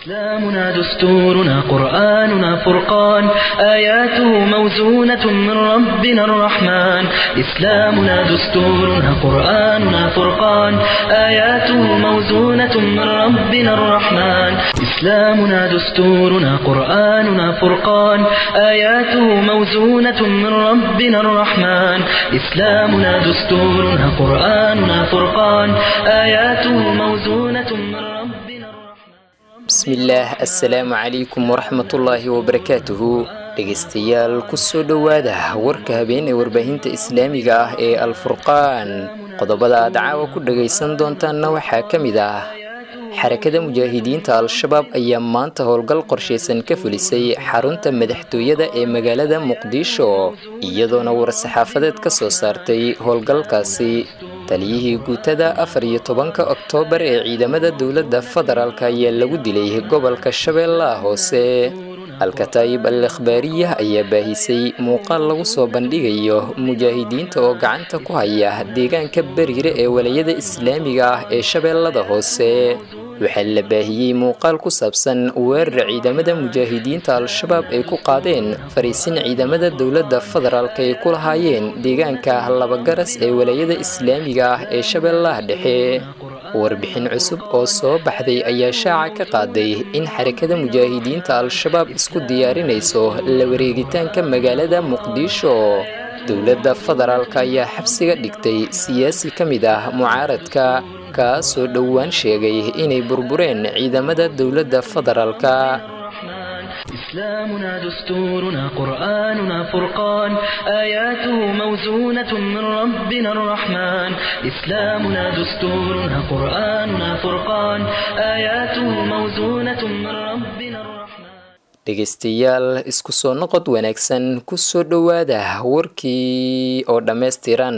إسلامنا دستورنا قرآننا فرقان آياته موزونة من ربنا الرحمن إسلامنا دستورنا قرآننا فرقان آياته موزونة من ربنا الرحمن إسلامنا دستورنا قرآننا فرقان آياته موزونة من ربنا الرحمن إسلامنا دستورنا قرآننا فرقان آياته موزونة من ربنا الرحمن bismillaah assalaamu calaykum waraxmatullaahi wabarakaatuhu dhegaystayaal kusoo dhowaada warka habeen ee warbaahinta islaamiga ah ee alfurqaan qodobada aad caawa ku dhagaysan doontaanna waxaa ka mid ah xarakada mujaahidiinta al-shabaab ayaa maanta howlgal qorshaysan ka fulisay xarunta madaxtooyada ee magaalada muqdisho iyadoona war-saxaafadeed ka soo saartay howlgalkaasi taliyihii guutada afar iyo tobanka oktoobar ee ciidamada dowladda federaalk ayaa lagu dilay gobolka shabeellaha hoose alkataayib al ikhbaariyah ayaa baahisay muuqaal lagu soo bandhigayo mujaahidiinta oo gacanta ku haya deegaanka beriire ee walayada islaamiga ah ee shabeellada hoose waxaa la baahiyey muuqaal ku saabsan weerar ciidamada mujaahidiinta al-shabaab ay ku qaadeen fariisin ciidamada dowladda federaalk ay ku lahaayeen deegaanka labagaras ee walayada islaamiga ah ee shabeellaha dhexe warbixin cusub oo soo baxday ayaa shaaca ka qaaday in xarakada mujaahidiinta al-shabaab isku diyaarinayso la wareegitaanka magaalada muqdisho dowladda federaalk ayaa xabsiga dhigtay siyaasi ka mid ah mucaaradka kaasoo dhowaan sheegay inay burbureen ciidamada dowladda federaalka إسلامنا دستورنا قرآننا فرقان آياته موزونة من ربنا الرحمن إسلامنا دستورنا قرآننا فرقان آياته موزونة من ربنا الرحمن dhegaystayaal isku soo noqod wanaagsan kusoo dhowaada warkii oo dhammaystiran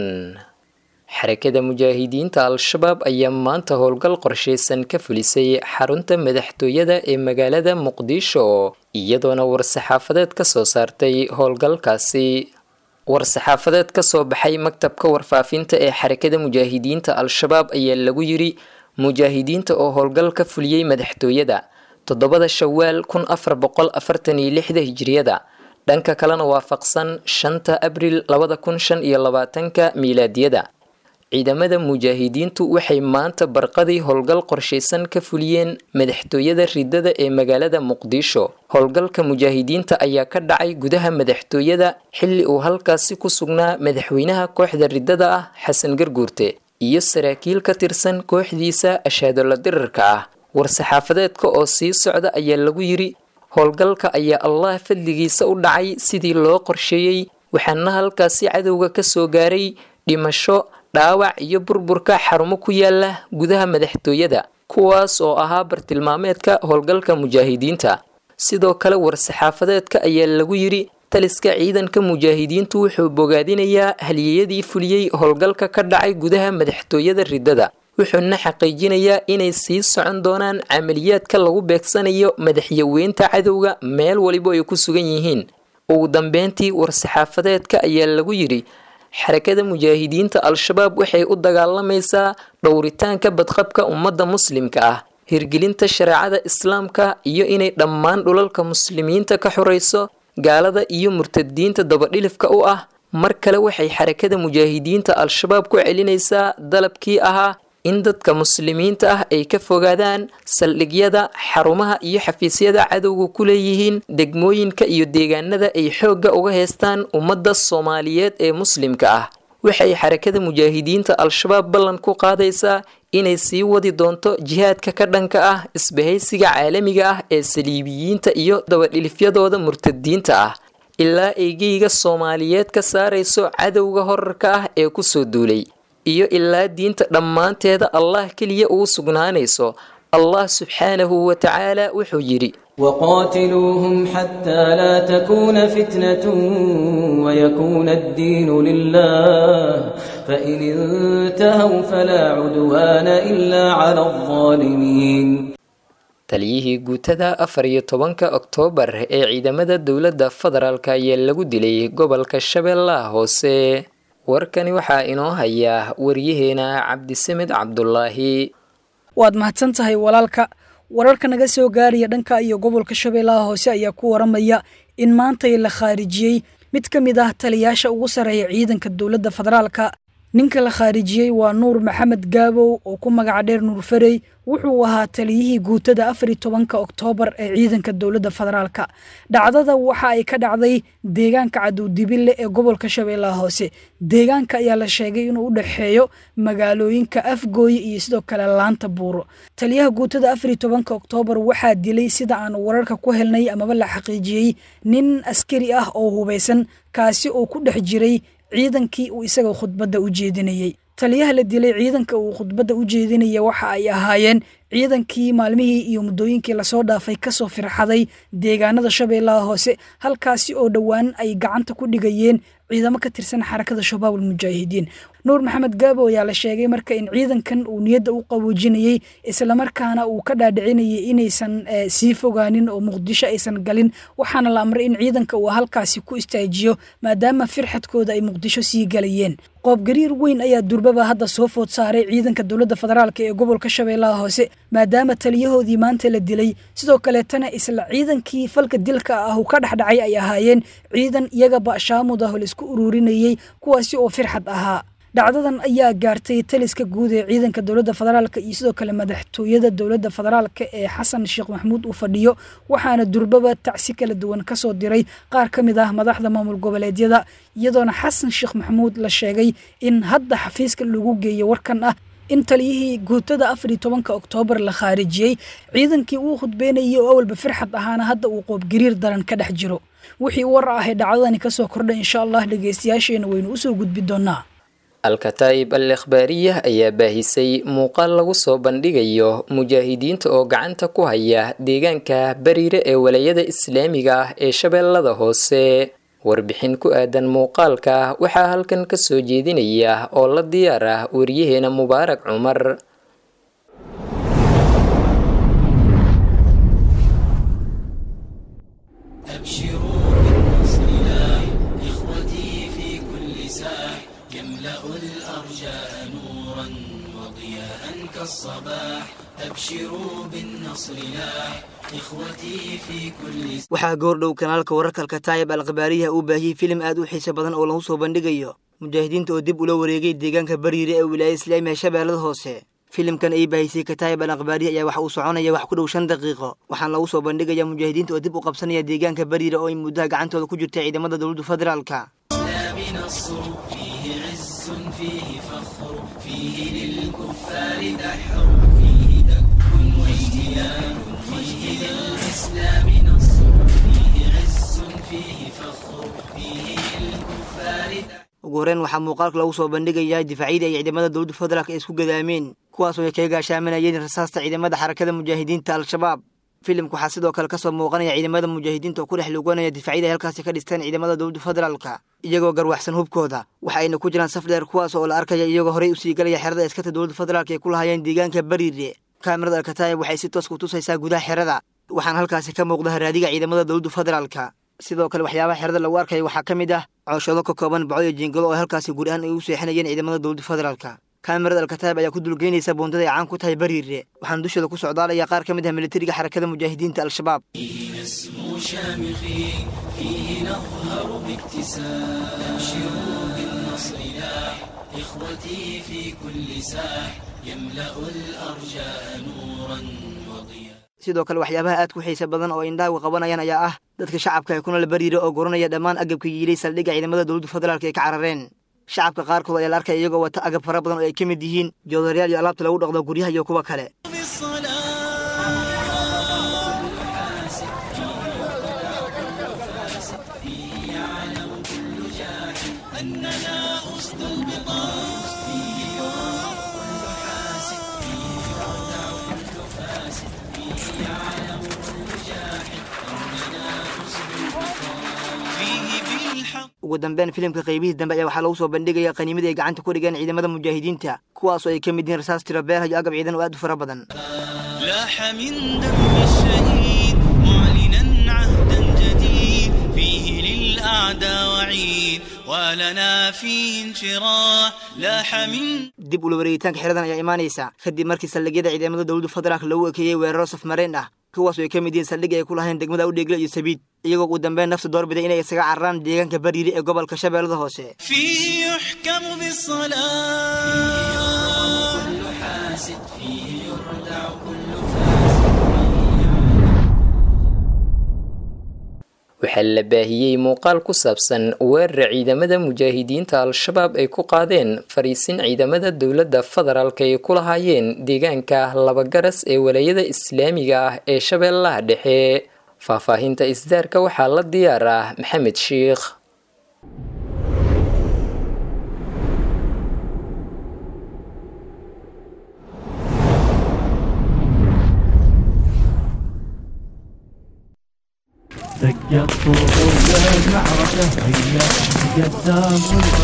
xarakada mujaahidiinta al-shabaab ayaa maanta howlgal qorshaysan ka fulisay xarunta madaxtooyada ee magaalada muqdisho iyadoona war-saxaafadeed ka soo saartay howlgalkaasi war-saxaafadeed ka soo baxay maktabka warfaafinta ee xarakada mujaahidiinta al-shabaab ayaa lagu yiri mujaahidiinta oo howlgal ka fuliyey madaxtooyada toddobada shawaal kun afar boqol afartan iyo lixda hijiriyada dhanka kalena waafaqsan shanta abril labada kun shan iyo labaatanka miilaadiyada ciidamada mujaahidiintu waxay maanta barqadii howlgal qorshaysan ka fuliyeen madaxtooyada ridada ee magaalada muqdisho howlgalka mujaahidiinta ayaa ka dhacay gudaha madaxtooyada xilli uu halkaasi ku sugnaa madaxweynaha kooxda ridada ah xasan garguurte iyo saraakiil ka tirsan kooxdiisa ashaadola dirarka ah war-saxaafadeedka oo sii socda ayaa lagu yiri howlgalka ayaa allah fadligiisa u dhacay sidii loo qorsheeyey waxaana halkaasi cadowga ka soo gaaray dhimasho dhaawac iyo burburka xarumo ku yaala gudaha madaxtooyada kuwaas oo ahaa bartilmaameedka howlgalka mujaahidiinta sidoo kale war-saxaafadeedka ayaa lagu yiri taliska ciidanka mujaahidiintu wuxuu bogaadinayaa haliyeyadii fuliyey howlgalka ka dhacay gudaha madaxtooyada ridada wuxuuna xaqiijinayaa inay sii socon doonaan camaliyaadka lagu beegsanayo madaxyaweynta cadowga meel waliba ay ku sugan yihiin ugu dambeyntii war-saxaafadeedka ayaa lagu yiri xarakada mujaahidiinta al-shabaab waxay u dagaalamaysaa dhowritaanka badqabka ummadda muslimka ah hirgelinta shareecada islaamka iyo inay dhammaan dhulalka muslimiinta ka xorayso gaalada iyo murtadiinta dabadhilifka u ah mar kale waxay xarakada mujaahidiinta al-shabaab ku celinaysaa dalabkii ahaa in dadka muslimiinta ah ay ka fogaadaan saldhigyada xarumaha iyo xafiisyada cadowga ku leeyihiin degmooyinka iyo deegaanada ay xoogga uga heystaan ummadda soomaaliyeed ee muslimka ah waxay xarakada mujaahidiinta al-shabaab ballan ku qaadaysaa inay sii wadi doonto jihaadka ka dhanka ah isbahaysiga caalamiga ah ee saliibiyiinta iyo dabadhilifyadooda murtadiinta ah ilaa eygeyga soomaaliyeed ka saarayso cadowga horarka ah ee kusoo duulay iyo ilaa diinta dhammaanteeda allah keliya ugu sugnaanayso allah subxaanahu wa tacaala wuxuu yidhi وقاتلوهم حتى لا تكون فتنة ويكون الدين لله فإن انتهوا فلا عدوان إلا على الظالمين taliyihii guutada afar iyo tobanka oktoobar ee ciidamada dowladda federaalk ayaa lagu dilay gobolka shabeellaha hoose warkani waxaa inoo hayaa waryaheena cabdisamed cabdulaahi waad mahadsan tahay walaalka wararka naga soo gaaraya dhanka iyo gobolka shabeellaha hoose ayaa ku waramaya in maantay la khaarijiyey mid ka mid ah taliyaasha ugu sarreeya ciidanka dowladda federaalka ninka la khaarijiyey waa nuur maxamed gaabow oo ku magaca dheer nuur farey wuxuu ahaa taliyihii guutada afar iyo tobanka oktoobar ee ciidanka dowladda federaalka dhacdada waxa ay ka dhacday deegaanka cadowdibille ee gobolka shabeellaha hoose deegaanka ayaa la sheegay inuu u dhexeeyo magaalooyinka afgooye iyo sidoo kale laanta buuro taliyaha guutada afar iyo tobanka oktoobar waxaa dilay sida aan wararka ku helnay amaba la xaqiijiyey nin askari ah oo hubaysan kaasi oo ku dhex jiray ciidankii uu isaga khudbadda u jeedinayey taliyaha la dilay ciidanka uu khudbadda u jeedinaya waxa ay ahaayeen ciidankii maalmihii iyo muddooyinkii lasoo dhaafay kasoo firxaday deegaanada shabeellaha hoose halkaasi oo dhowaan ay gacanta ku dhigayeen ciidamo ka tirsan xarakada shabaab almujaahidiin nuur maxamed gaabo ayaa la sheegay marka in ciidankan uu niyadda u qaboojinayey islamarkaana uu ka dhaadhicinayay inaysan sii fogaanin oo muqdisho aysan galin waxaana la amray in ciidanka uu halkaasi ku istaajiyo maadaama firxadkooda ay muqdisho sii galayeen qoobgariir weyn ayaa durbaba hadda soo food saaray ciidanka dowladda federaalk ee gobolka shabeellaha hoose maadaama taliyahoodii maanta la dilay sidoo kaleetana isla ciidankii falka dilka ah uu ka dhexdhacay ay ahaayeen ciidan iyagaba shaamud ah oo laisku ururinayey kuwaasi oo firxad ahaa dhacdadan ayaa gaartay taliska guud ee ciidanka dowladda federaalk iyo sidoo kale madaxtooyada dowladda federaalk ee xasan sheekh maxamuud uu fadhiyo waxaana durbaba tacsi kala duwan kasoo diray qaar ka mid ah madaxda maamul goboleedyada iyadoona xasan sheekh maxamuud la sheegay in hadda xafiiska lagu geeyo warkan ah in taliyihii guutada afar iyo tobanka oktoobar la khaarijiyey ciidankii uu khudbeynayay oo awalba firxad ahaana hadda uu qoobgariir daran ka dhex jiro wixii war ah ee dhacdadani kasoo kordhay insha allah dhegeystayaasheena waynu usoo gudbi doonaa al-kataa'ib al ikhbaariyah ayaa baahisay muuqaal lagu soo bandhigayo mujaahidiinta oo gacanta ku haya deegaanka bariire ee walayada islaamiga ah ee shabeellada hoose warbixin ku aadan muuqaalka waxaa halkan ka soo jeedinaya oo la diyaar ah wariyaheena mubaarak cumar waxaa goordhow kanaalka wararka alkataayib alkhabaariyaha uu baahiyey filim aad u xiiso badan oo lagu soo bandhigayo mujaahidiinta oo dib ula wareegay deegaanka bariire ee wilaayada islaamiga shabeellada hoose filimkan ay baahisay kataayib al akhbaariya ayaa waxa uu soconaya wax ku dhow shan daqiiqo waxaana lagu soo bandhigaya mujaahidiinta oo dib u qabsanaya deegaanka bariire oo ay muddaha gacantooda ku jirtay ciidamada dowladda federaalka ugu horreyn waxaa muuqaalka lagu soo bandhigayaa difaacyadii ay ciidamada dowladda federaalk ay isku gadaameen kuwaasoo ay kaga gaashaaminayeen rasaasta ciidamada xarakada mujaahidiinta al-shabaab filimka waxaa sidoo kale kasoo muuqanaya ciidamada mujaahidiinta oo ku dhex luganaya difaacyada ay halkaasi ka dhisteen ciidamada dowladda federaalka iyagoo garwaxsan hubkooda waxa ayna ku jiraan saf dheer kuwaas oo la arkaya iyagoo horey usii galaya xerada askarta dowladda federaalk ay ku lahaayeen deegaanka bariire kaamirada alkataayib waxay si toos ku tusaysaa gudaha xerada waxaana halkaasi ka muuqda haraadiga ciidamada dowladda federaalka sidoo kale waxyaabaha xerada lagu arkaya waxaa ka mid ah cooshado ka kooban baco iyo jiingado oo halkaasi guud ahaan ay u seexinayeen ciidamada dowladda federaalka kaamirada alkataayib ayaa ku dulgeynaysa buundada ay caan ku tahay bariire waxaana dushooda ku socdaalaya qaar ka mid ah militariga xarakada mujaahidiinta al-shabaab sidoo kale waxyaabaha aad ku xiisa badan oo indhaagu qabanayaan ayaa ah dadka shacabka ee kunala bariira oo goranaya dhammaan agabka yiilay saldhigga ciidamada dowladda federaalk ay ka carareen shacabka qaarkood ayaa la arkaya iyagoo wata agab fara badan oo ay ka mid yihiin joodarayaal iyo alaabta lagu dhaqdo guryaha iyo kuwa kale ugu dambeyn filimka qaybihii dambe ayaa waxaa lagu soo bandhigaya qaniimadii ay gacanta ku dhigeen ciidamada mujaahidiinta kuwaasoo ay ka mid yihiin rasaas tiro beerha iyo agab ciidan oo aad u fara badan لاح من دم الشهيد معلنا عهدا جديد فيه للأعداء وعيد ولنا فيه انشراح لاح من dib ula wareegitaanka xeradan ayaa imaanaysa kadib markii saldhigyada ciidamada dowladda federaalk lagu ekeeyey weeraro safmareen ah kuwaas oo ay ka mid yihiin saldhig ay ku lahayn degmada udheegle iyo sabiid iyagoo ugu dambeyn nafta doorbiday inay isaga cararaan deegaanka bariiri ee gobolka shabeellada hoose فيه يحكم بالصلاة waxaa la baahiyey muuqaal ku saabsan weerar ciidamada mujaahidiinta al-shabaab ay ku qaadeen fariisin ciidamada dowladda federaalk ay ku lahaayeen deegaanka labagaras ee walaayada islaamiga ah ee shabeellaha dhexe faahfaahinta isdaarka waxaa la diyaar ah maxamed sheikh دقت طول المعركة هيا قدام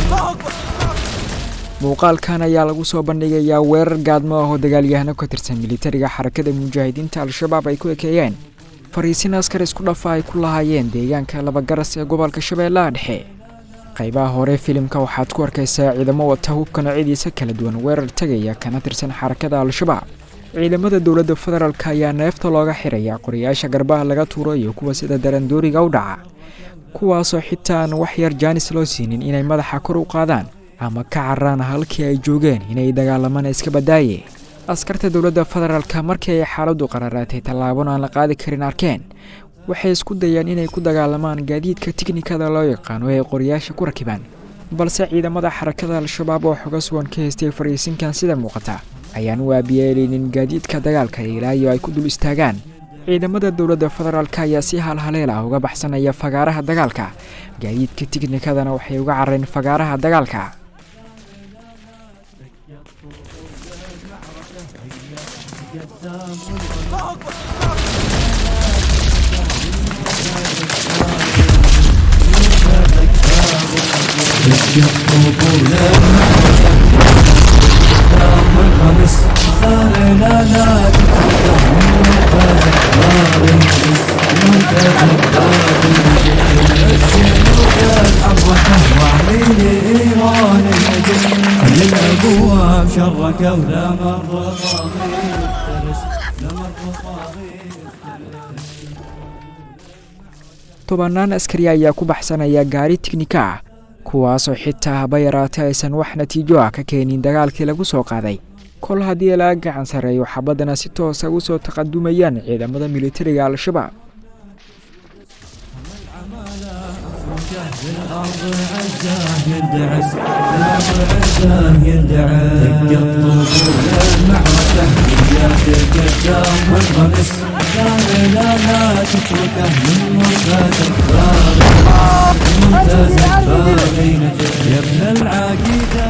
muuqaalkan ayaa lagu soo bandhigayaa weerar gaadmo ah oo dagaalyahano ka tirsan militariga xarakada mujaahidiinta al-shabaab ay ku ekeeyeen fariisin askar isku dhafa ay ku lahaayeen deegaanka labagaras ee gobolka shabeellaha dhexe qaybaha hore filimka waxaad ku arkaysaa ciidamo wata hubka noocyadiisa kala duwan weerar tegaya kana tirsan xarakada al-shabaab ciidamada dowladda federaalk ayaa neefta looga xiraya qorayaasha garbaha laga tuuro iyo kuwa sida darandooriga u dhaca kuwaasoo xitaa aan wax yar jaanis loo siinin inay madaxa kor u qaadaan ama ka cararaan halkii ay joogeen inay dagaalamaan iska badaaye askarta dowladda federaalka markii ay xaaladdu qararaatay tallaabon aan la qaadi karin arkeen waxay isku dayeen inay ku dagaalamaan gaadiidka tiknikada loo yaqaano ee qoryaasha ku rakibaan balse ciidamada xarakada al-shabaab oo xoga sugan ka haystay fariisinkan sida muuqata ayaan u aabiyeeleynin gaadiidka dagaalka ilaayo ay ku dul istaagaan ciidamada dowladda federaalk ayaa si halhaleel ah uga baxsanaya fagaaraha dagaalka gaadiidka tiknikadana waxay uga carareen fagaaraha dagaalka الابواب شرك ولا مر tobannaan askari ayaa ku baxsanaya gaari tiknika ah kuwaasoo xitaa haba yaraatay aysan wax natiijo ah ka keenin dagaalkii lagu soo qaaday kol haddii laga gacan sarreeyo xabaddana si toosa ugu soo taqadumayaan ciidamada militariga al-shabaab الارض عزاه يندعس الارض عزاه يندعس دقت طول المعركة هيا قدام والغمس لا لا لا تتركه من مرتزق مرتزق باغي نجح يا ابن العقيدة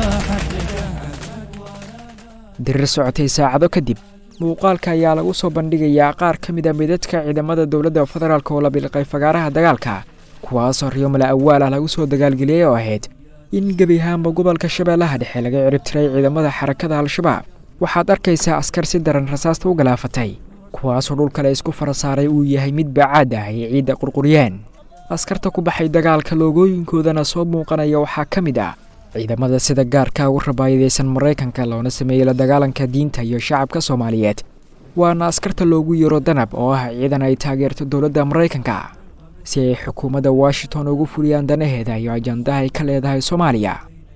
dirir socotay saacado kadib muuqaalka ayaa lagu soo bandhigayaa qaar ka mid a midadka ciidamada dowladda federaalk oo la bilqay fagaaraha dagaalka kuwaasoo riyomala awaal ah lagu soo dagaalgeliyey oo ahayd in gebi ahaanba gobolka shabeellaha dhexe laga ciribtiray ciidamada xarakada al-shabaab waxaad arkaysaa askar si daran rasaasta u galaafatay kuwaasoo dhulkale isku fara saaray uu yahay mid bacaad ah ay ciidda qurquryeen askarta ku baxay dagaalka loogooyinkoodana soo muuqanaya waxaa ka mid ah ciidamada sida gaarka ugu rabaayadaysan maraykanka loona sameeyey la dagaalanka diinta iyo shacabka soomaaliyeed waana askarta loogu yeero danab oo ah ciidan ay taageerto dowladda maraykanka si ay xukuumadda washington ugu fuliyaan danaheeda iyo ajandaha ay ka leedahay soomaaliya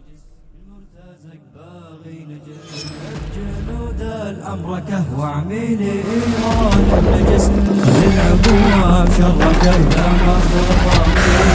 جنود الأمركة وعميني إيران النجس خذ العبواب شرك ولا مر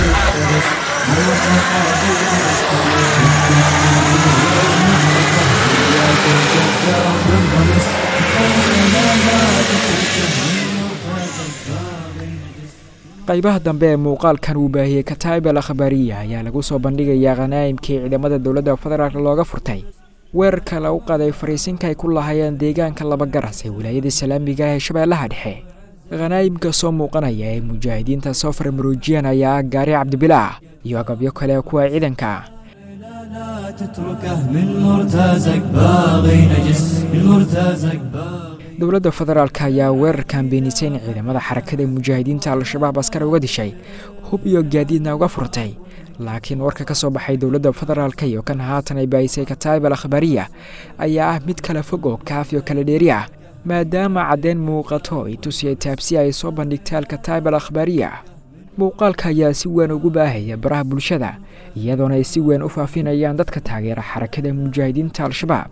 qaybaha dambe ee muuqaalkan uu baahiyey kataa'ib al akhbaariya ayaa lagu soo bandhigayaa khanaa'imkii ciidamada dowladda federaalk looga furtay weerarka lagu qaday fariisinka ay ku lahaayeen deegaanka labagaras ee wilaayada islaamiga ah ee shabeellaha dhexe khanaa'imka soo muuqanaya ee mujaahidiinta soo farmaruujiyan ayaa ah gaari cabdibilaah iyo agabyo kale kuwa ciidanka ah لا تتركه من مرتزق باغي نجس من مرتزق باغي dowladda federaalk ayaa weerarkan beenisay in ciidamada xarakada mujaahidiinta al-shabaab askar uga dishay hub iyo gaadiidna uga furtay laakiin warka ka soo baxay dowladda federaalka iyo kan haatan ay baahisay kataib al akhbaariya ayaa ah mid kala fog oo kaaf iyo kala dheeri ah maadaama caddeyn muuqato ay tusiyay taabsi ay soo bandhigtay alkataib al akhbaariya muuqaalka ayaa si weyn ugu baahaya baraha bulshada iyadoona ay si weyn u faafinayaan dadka taageera xarakada mujaahidiinta al-shabaab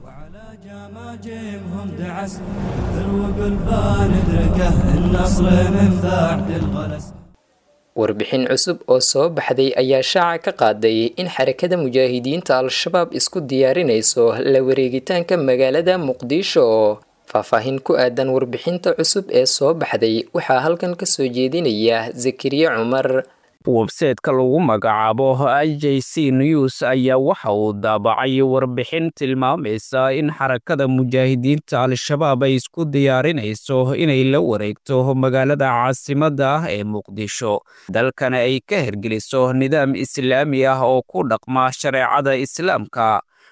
جيبهم دعس ذروق البال ادركه النصر من بعد الغلس warbixin cusub oo soo baxday ayaa shaaca ka qaaday in xarakada mujaahidiinta al-shabaab isku diyaarinayso la wareegitaanka magaalada muqdisho faahfaahin ku aadan warbixinta cusub ee soo baxday waxaa halkan ka soo jeedinaya zakariye cumar websayteka lagu magacaabo i j c news ayaa waxa uu daabacay warbixin tilmaamaysa in xarakada mujaahidiinta al-shabaab ay isku diyaarinayso inay la wareegto magaalada caasimadda ah ee muqdisho dalkana ay ka hergeliso nidaam islaami ah oo ku dhaqma shareecada islaamka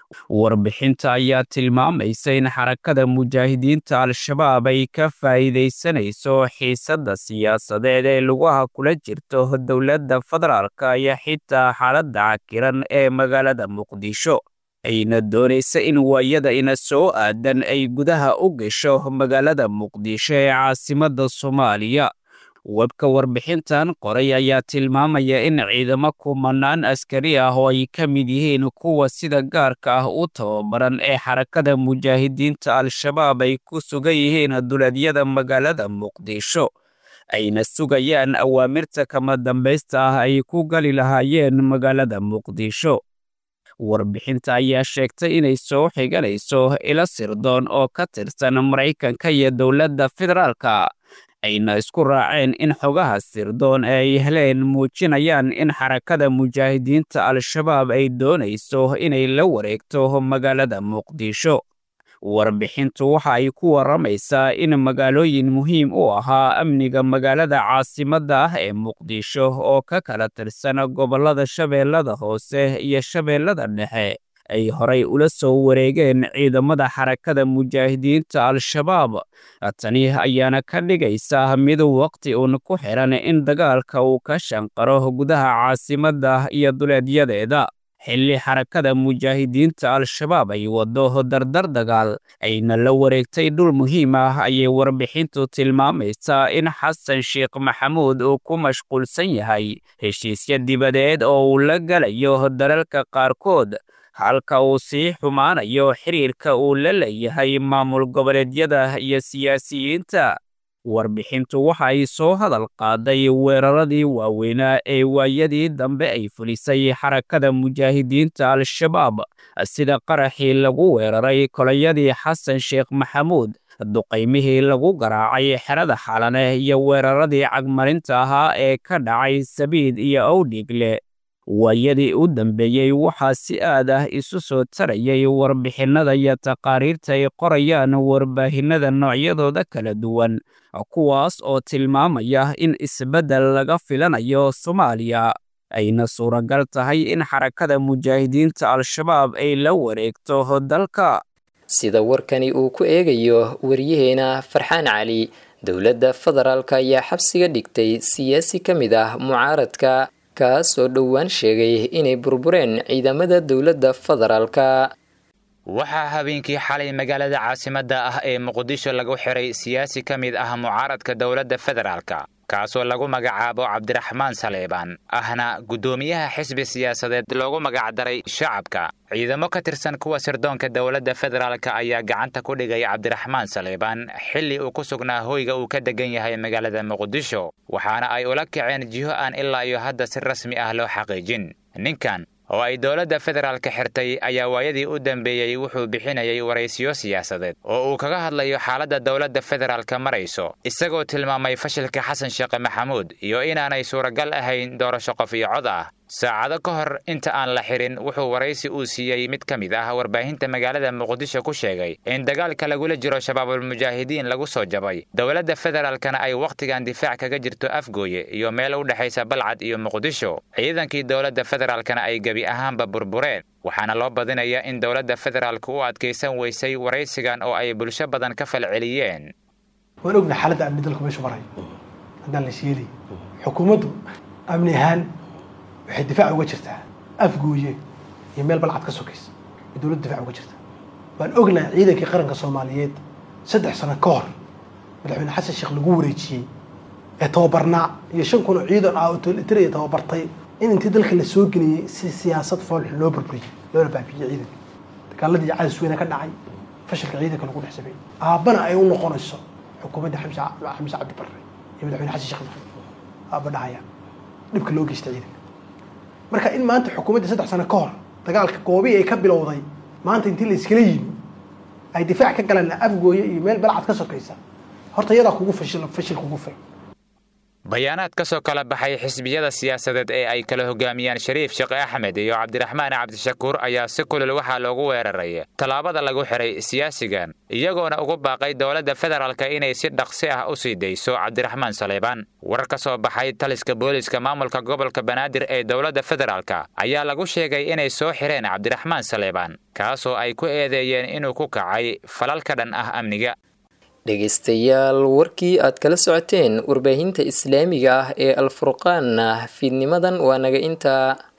warbixinta ayaa tilmaamaysa in xarakada mujaahidiinta al-shabaab ay ka faa'iidaysanayso xiisadda siyaasadeed ee lugaha kula jirto dowladda federaalka iyo xitaa xaaladda cakiran ee magaalada muqdisho ayna doonaysa in waayada ina soo aadan ay gudaha u gasho magaalada muqdisho ee caasimadda soomaaliya webka warbixintan qoray ayaa tilmaamaya in ciidamo kumanaan askari ah oo ay ka mid yihiin kuwa sida gaarka ah u tababaran ee xarakada mujaahidiinta al-shabaab ay ku sugan yihiin duleedyada magaalada muqdisho ayna sugayaan awaamirta kama dambaysta ah ay ku gali lahaayeen magaalada muqdisho warbixinta ayaa sheegtay inay soo xiganayso ilo sirdoon oo ka tirsan maraykanka iyo dowladda federaalka ayna isku raaceen in xogaha sirdoon ee ay heleen muujinayaan in xarakada mujaahidiinta al-shabaab ay doonayso inay la wareegto magaalada muqdisho warbixintu waxa ay ku warramaysaa in magaalooyin muhiim u ahaa amniga magaalada caasimadda ah ee muqdisho oo ka kala tirsan gobollada shabeellada hoose iyo shabeellada dhexe ay horay ula soo wareegeen ciidamada xarakada mujaahidiinta al-shabaab tani ayaana ka dhigaysa mid waqti uun ku xiran in dagaalka uu ka shanqaro gudaha caasimadda iyo duleedyadeeda xilli xarakada mujaahidiinta al-shabaab ay waddo dardar dagaal ayna la wareegtay dhul muhiim ah ayay warbixintu tilmaamaysaa in xasan sheekh maxamuud uu ku mashquulsan yahay heshiisya dibadeed oo uu la galayo dalalka qaarkood halka uu sii xumaanayo xiriirka uu la leeyahay maamul goboleedyada iyo siyaasiyiinta warbixintu waxa ay soo hadal qaaday weeraradii waaweynaa ee waayadii dambe ay fulisay xarakada mujaahidiinta al-shabaab sida qaraxii lagu weeraray kolayadii xasan sheekh maxamuud duqaymihii lagu garaacay xerada xalane iyo weeraradii cagmarinta ahaa ee ka dhacay sabiid iyo owdhigle waayadii u dambeeyey waxaa si aad ah isu soo tarayay warbixinnada iyo taqaariirta ay qorayaan warbaahinnada noocyadooda kala duwan kuwaas oo tilmaamaya in isbeddel laga filanayo soomaaliya ayna suuragal tahay in xarakada mujaahidiinta al-shabaab ay la wareegto dalka sida warkani uu ku eegayo waryaheena farxaan cali dowladda federaalka ayaa xabsiga dhigtay siyaasi ka mid ah mucaaradka kaas oo dhowaan sheegay inay burbureen ciidamada dowladda federaalka waxaa habeenkii xalay magaalada caasimadda ah ee muqdisho lagu xiray siyaasi ka mid ah mucaaradka dowladda federaalka kaasoo lagu magacaabo cabdiraxmaan saleebaan ahna guddoomiyaha xisbi siyaasadeed loogu magacdaray shacabka ciidamo ka tirsan kuwa sirdoonka dowladda federaalka ayaa gacanta ku dhigay cabdiraxmaan saleebaan xilli uu ku sugnaa hoyga uu ka degan yahay magaalada muqdisho waxaana ay ula kaceen jiho aan ilaa iyo hadda si rasmi ah loo xaqiijin ninkan oo ay dowladda federaalka xirtay ayaa waayadii u dambeeyey wuxuu bixinayay waraysiyo siyaasadeed oo uu kaga hadlayo xaaladda dowladda federaalka marayso isagoo tilmaamay fashilka xasan sheekhe maxamuud iyo inaanay suuragal ahayn doorasho qof iyo cod ah saacado ka hor inta aan la xirin wuxuu waraysi uu siiyey mid ka mid ah warbaahinta magaalada muqdisho ku sheegay in dagaalka lagula jiro shabaabulmujaahidiin lagu soo jabay dowladda federaalkana ay wakhtigan difaac kaga jirto afgooye iyo meel u dhexaysa balcad iyo muqdisho ciidankii dowladda federaalkana ay gebi ahaanba burbureen waxaana loo badinayaa in dowladda federaalka u adkaysan weysay waraysigan oo ay bulsho badan ka falceliyeen waan ogna xaaladda amni dalku meeshu maray haddaan la sheelay xukuumaddu amni ahaan waxay difaac uga jirtaa afgooye iyo meel balcad ka sokaysa ay dowladda difaac uga jirtaa waan ognahay ciidankii qaranka soomaaliyeed saddex sano ka hor madaxweyne xasan sheekh lagu wareejiyey ee tababarnaa iyo shan kun oo ciidan ah oo tolitariya tababartay in intii dalka la soo geliyey si siyaasad foolxun loo burburiyey loona baabiyey ciidanka dagaaladii cadis weyne ka dhacay fashilka ciidanka lagu dhex sameeyey aabbana ay u noqonayso xukuumadda xamse xamse cabdi barre iyo madaxweyne xasan sheekh maxamed aabba dhahaya dhibka loo geystay ciidanka marka in maanta xukuumadda saddex sano ka hor dagaalka goobihii ay ka bilowday maanta intii la iskala yimi ay difaac ka galaan afgooye iyo meel balcad ka sokaysa horta iyadaa kugu fashil fashil kugu filan bayaanaad ka soo kala baxay xisbiyada siyaasadeed ee ay kala hogaamiyaan shariif sheekh axmed iyo cabdiraxmaan cabdishakuur ayaa si kulul waxaa loogu weeraray tallaabada lagu xiray siyaasigan iyagoona ugu baaqay dowladda federaalka inay si dhaqsi ah u sii dayso cabdiraxmaan saleebaan warar ka soo baxay taliska booliska maamulka gobolka banaadir ee dowladda federaalka ayaa lagu sheegay inay soo xireen cabdiraxmaan saleebaan kaasoo ay ku eedeeyeen inuu ku kacay falal ka dhan ah amniga dhegaystayaal warkii aad kala socoteen warbaahinta islaamiga ah ee alfurqaan fiidnimadan waa naga intaa